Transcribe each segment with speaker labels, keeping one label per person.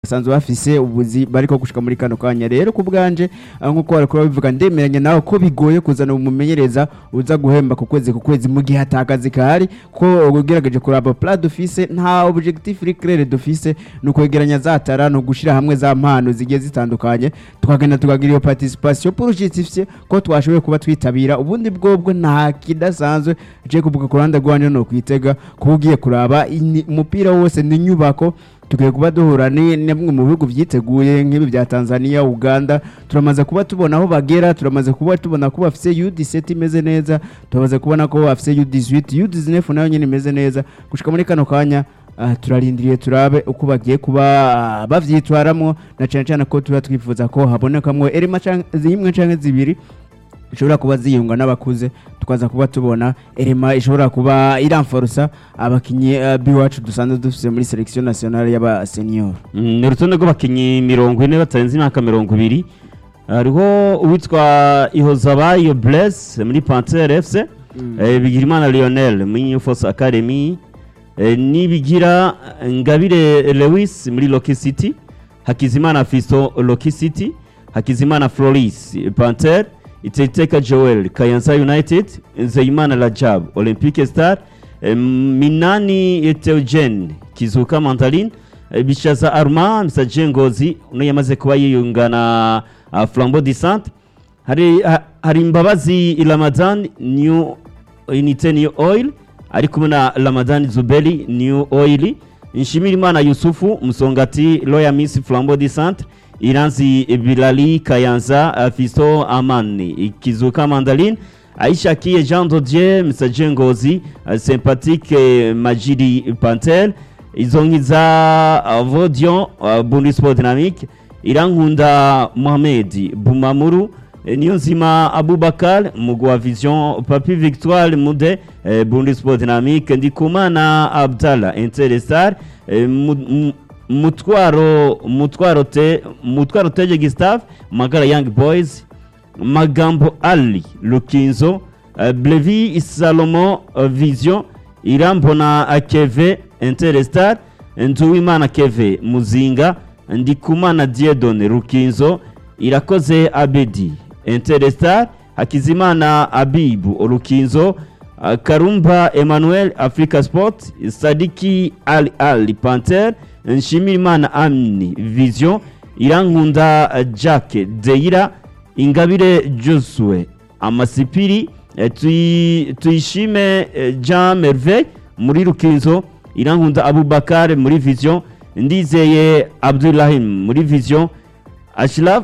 Speaker 1: basanzwe bafise ubuzi bariko gushika muri kano kanya rero ku bwanje ah, nk'uko bariko babivuga ndemeranya nawe ko bigoye kuzana umumenyereza uza guhemba ku kwezi ku kwezi mu gihe atakazi kahari ko ugerageje kuraba plat dufise nta objectif iri clair dufise ni ukwegeranya za tara ni ugushira hamwe za mpano zigiye zitandukanye tukagenda tukagira iyo participation pour justifier ko twashoboye kuba twitabira ubundi bwobwo nta kidasanzwe je kuvuga ku ruhande rwanje no kwitega kuba ugiye kuraba ini- umupira wose ni inyubako tukwiye kuba duhura ni ni bimwe mu bihugu byiteguye nk'ibi bya Tanzania Uganda turamaze kuba tubona aho bagera turamaze kuba tubona ko bafise U17 imeze neza turamaze kubona ko bafise U18 U19 nayo nyine imeze neza gushika muri kano kanya ah, turarindiriye turabe uko bagiye kuba ah, bavyitwaramwo na cyane cyane ko tuba twifuza ko habonekamwo erema canke zimwe canke zibiri ishobora kuba ziyunga n'abakuze tukaza kuba tubona erema ishobora kuba iramfarusa abakinyi uh, biwacu dusanzwe dufise muri selection nationale y'aba senior
Speaker 2: Mm, ni urutonde rw'abakinnyi mirongo ine batarenze imyaka mirongo ibiri hariho uwitwa ihozabayo blesse muri pantere fc eh, bigirimana lionel muri new force academy eh, nibigira ngabire lewis muri loki city hakizimana fisto loki city hakizimana floris panter iteteka joel kayanza united nzeyimana rajab olympique star eh, minani teogene kizuka mandaline Eh, bishaza arma msaje ngozi uno yamaze kuba yiyunga na uh, flambeau du centre hari ha- hari imbabazi ramadan new unité new oil ari kumwe na ramadan zuberi new oil nshimirimana yusufu musongati royal miss flambeau du centre iranzi bilali kayanza uh, fisto amani kizuka mandaline aisha kiye jean dodier msaje ngozi uh, sympathique eh, majiri pantel izo nkiza uh, vodion uh, bundesport dynamique irankunda mohamed bumamuru eh, niyonzima abubakar mugwi wa vision papi victoire mude eh, bundesport dynamique ndikumana abdallah interestar eh, mu- mu- mutwaro mutwaro te mutwaro teje gustave magara young boys magambo ali lukinzo uh, blevi salomo uh, vision irambona uh, keve interestar nduwimana keve muzinga ndikumana diedone rukinzo irakoze abedi interestar hakizimana abibu rukinzo uh, karumba emmanuel africa sport sadiki ali ali panter nshimirimana amni vision irankunda uh, jack deira ingabire josue amasipiri eh, tuyi- tuyishime eh, jean merveille muri rukinzo irankunda abubakar muri vision ndizeye abdurahim muri vision ashraf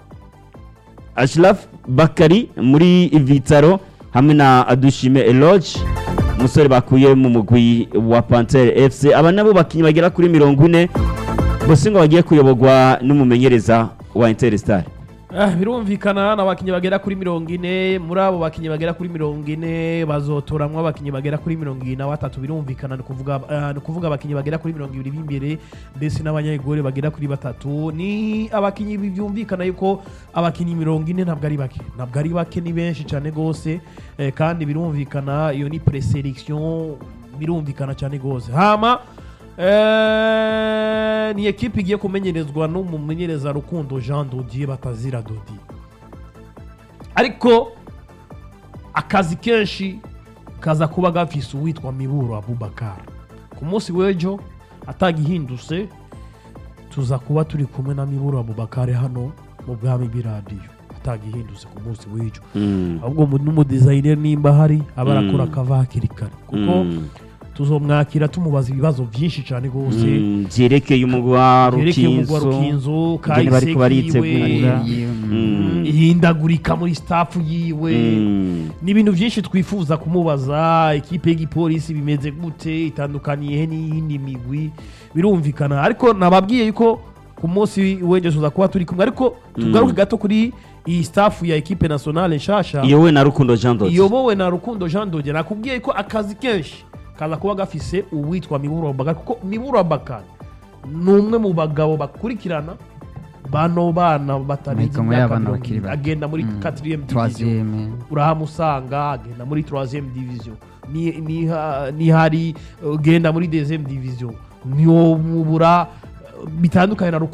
Speaker 2: ashraf bakari muri vitaro hamwe na adushime eloge umusore bakuye mu mugwi wa pantere fc aba nabo bakinnyi bagera kuri mirongo ine bose ngo bagiye kuyoborwa n'umumenyereza wa interstar
Speaker 3: Ah, birumvikana n'abakinnyi bagera kuri mirongo ine muri abo bakinnyi bagera kuri mirongo ine bazotoramwo abakinnyi bagera kuri mirongo ibiri na batatu birumvikana ni ukuvuga ah, ni ukuvuga abakinnyi bagera kuri mirongo ibiri b'imbere ndetse n'abanyayigore bagera kuri batatu ni abakinnyi byumvikana yuko abakinnyi mirongo ine ntabwo ari bake ntabwo ari bake ni benshi cyane rwose eh, kandi birumvikana iyo ni preselection birumvikana cyane rwose hama Eh, ni ekipe igiye kumenyerezwa n'umumenyereza rukundo jean dodier batazira dodi ariko akazi kenshi kaza kuba gafise uwitwa miburo abubakar ku munsi w'ejo atagihindutse tuza kuba turi kumwe na miburo abubakar hano mu bwami bw'iradiyo atagihindutse ku munsi w'ejo ahubwo mu- n'umudizayineri nimba hari aba arakora
Speaker 2: Mm.
Speaker 3: akava hakiri kare kuko
Speaker 2: Mm.
Speaker 3: tuzomwakira tumubaza ibibazo byinshi cyane rwose
Speaker 2: Mm, byerekeye umugwi wa
Speaker 3: yerekeye umugwa
Speaker 2: rukinzo
Speaker 3: rukinzo
Speaker 2: ingene bariko baritegura
Speaker 3: kayisekiwe
Speaker 2: Mm.
Speaker 3: ihindagurika muri staff yiwe
Speaker 2: Mm.
Speaker 3: ni ibintu byinshi twifuza kumubaza ekipe y'igipolisi bimeze gute itandukaniye he n'iyindi migwi birumvikana ariko nababwiye yuko ku munsi w'ejo tuza kuba turi kumwe ariko tugaruke gato kuri iyi staff ya ekipe nationale nshasha
Speaker 2: iyowe na rukundo jean dodi
Speaker 3: iyobowe na rukundo jean dode nakubwiye ko akazi kenshi kaza kuba gafise uwitwa miburo abubakar kuko miburo abubakar ni umwe mu bagabo bakurikirana bano bana batarenze
Speaker 4: Mihigo
Speaker 3: imyaka
Speaker 4: y'abana
Speaker 3: mirongo
Speaker 4: bakiri
Speaker 3: ibiri
Speaker 4: bato.
Speaker 3: agenda muri
Speaker 4: Mm.
Speaker 3: 4 division
Speaker 4: troisième
Speaker 3: urahamusanga agenda muri 3 division ni, ni, ha- ni hari ugenda muri 2 division niwo mubura bitandukanye na Rukundo